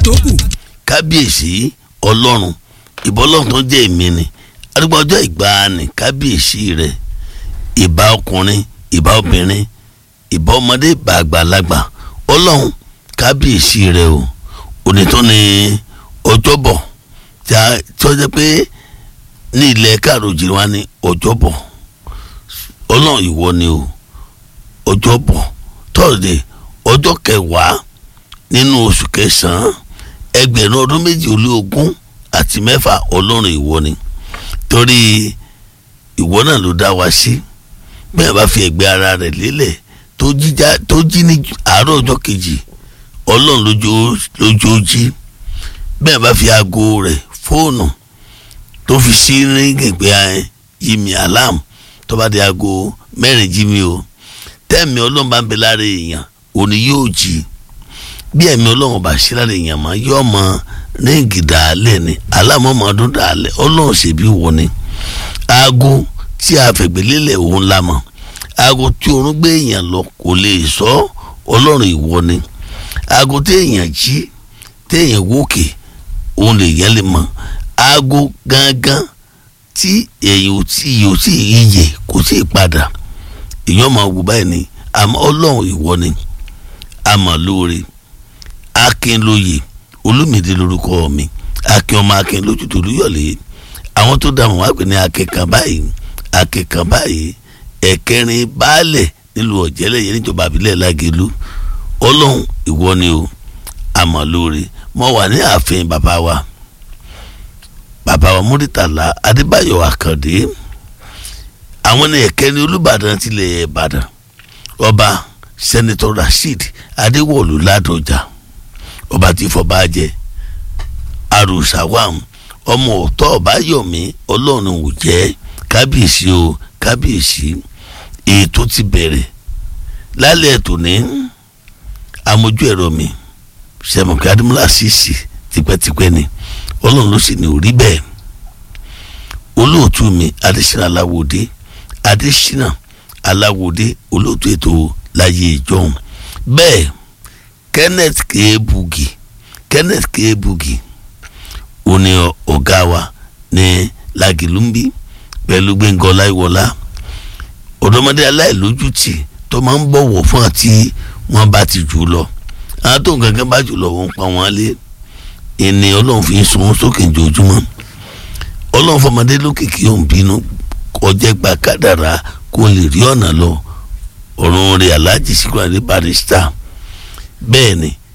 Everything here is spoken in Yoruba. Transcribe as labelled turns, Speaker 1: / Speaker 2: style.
Speaker 1: tó kù.
Speaker 2: kábíyèsí ọlọ́run ìbọ́lọ́run tó jẹ́ èmi ni arúgbó ọjọ́ ìgbàanì kábíyèsí rẹ̀ ìbá ọkùnrin ìbá obìnrin ìbá ọmọdé ìbá àgbàlagbà ọlọ́run kábíyèsí rẹ̀ o òní tó ní ọjọ́bọ̀ tí a tí ó jẹ́ pé ní ilẹ̀ káàró jìnnà wa ní ọjọ́bọ̀ ọlọ́run ìwọ ni o ọjọ́bọ̀ tọ́sídẹ̀ẹ́ ọjọ́ kẹwàá nínú oṣù kẹsàn-án ẹgbẹ̀rún ọdún méjì ó lé ogún àti mẹ́fà ọlọ́run ìwọ ni torí ìwọ náà ló dá wa sí bẹ́ẹ̀ bá fi ẹ̀gbẹ́ ara rẹ̀ lélẹ̀ tó jíjá tó jí ní àárọ̀ ọjọ́ kejì ọlọ́run lójó jí bẹ́ẹ̀ bá fi aago rẹ̀ fóònù tó fi sí ríngì pé yí mi alarm tó bá di aago mẹ́rin jí mi o tẹ́ẹ̀mí ọlọ́run bá ń bẹ lára èèyàn òní yóò jí bí ẹ̀mí ọlọ́run bá ṣe lára èèyàn mọ́ yóò mọ ríngì dàálẹ̀ ni alámọ̀mọ́dún dàálẹ̀ ọlọ́run ṣèbí wọ ni aago tí a fẹ̀gbẹ́ lélẹ̀ òun la mọ̀ aago tí oorun gbé èèyàn lọ kò lè sọ ọlọ́run ìwọ ni aago tí èèyàn jí tí èèyàn wókè òun lè yẹn lè mọ̀ aago gangan tí èèyàn ò tí yóò tí yíyẹ kò tí ì padà èèyàn máa wù báyìí ni àmọ́ ọlọ́run ìwọ ni àmọ́ lóore akínlóye olúmìdé lórúkọ mi akin ọmọ akin lójú tó lúyọ̀lé àwọn tó dààmú wá pè ní akẹ́kàn báyìí akẹ́kàn báyìí ẹ̀kẹrin baálẹ̀ nílùú ọ̀jẹ́lẹ̀ yẹn níjọba àbílẹ̀ lágẹ̀lú ọlọ́run ìwọ ni o àmọ́ lóore mo wà ní ààfin bàbá wa bàbá wa múrítàlá adébáyọ̀ àkàndé àwọn ní ẹ̀kẹrin olùbàdàn tilẹ̀ ìbàdàn ọba sẹ́nitọ́ rasheed adéwọ̀lú ládọjà ọba tí fọba jẹ arusawam ọmọ ọ̀tọ̀ ọ̀báyọ̀mí ọlọ́run ò jẹ́ kábíyèsí o kábíyèsí ètò ti bẹ̀rẹ̀ lálẹ́ ètò ní amójú ẹ̀rọ mi sẹ̀mọ̀kì adúmọ́lá sísì tipẹ́tipẹ́ ni ọlọ́run ló sì ní orí bẹ́ẹ̀ olóòtú mi adésínà aláwòdé adésínà aláwòdé olóòtú ètò láyé ìjọhún bẹ́ẹ̀ kenneth keebugi kenneth keebugi ó ní ọ̀gá wa ní lagilumbi pẹ̀lú gbẹ̀ngàn ọláìwọlá ọ̀dọ́mọdé aláìlójútì tó máa ń bọ̀wọ̀ fún àti wọ́n bá ti jù lọ àwọn tó ń gangan bá jù lọ wọ́n pa wọ́n lé ìní ọlọ́run fi ń sun wọn sókè jojúmọ́ ọlọ́run fọmọdé lókìkí òun bínú kọjá gba kádàrá kó lè rí ọ̀nà lọ ọ̀run rẹ̀ aláàjì síkúrò àdé barista bẹ́ẹ̀ ni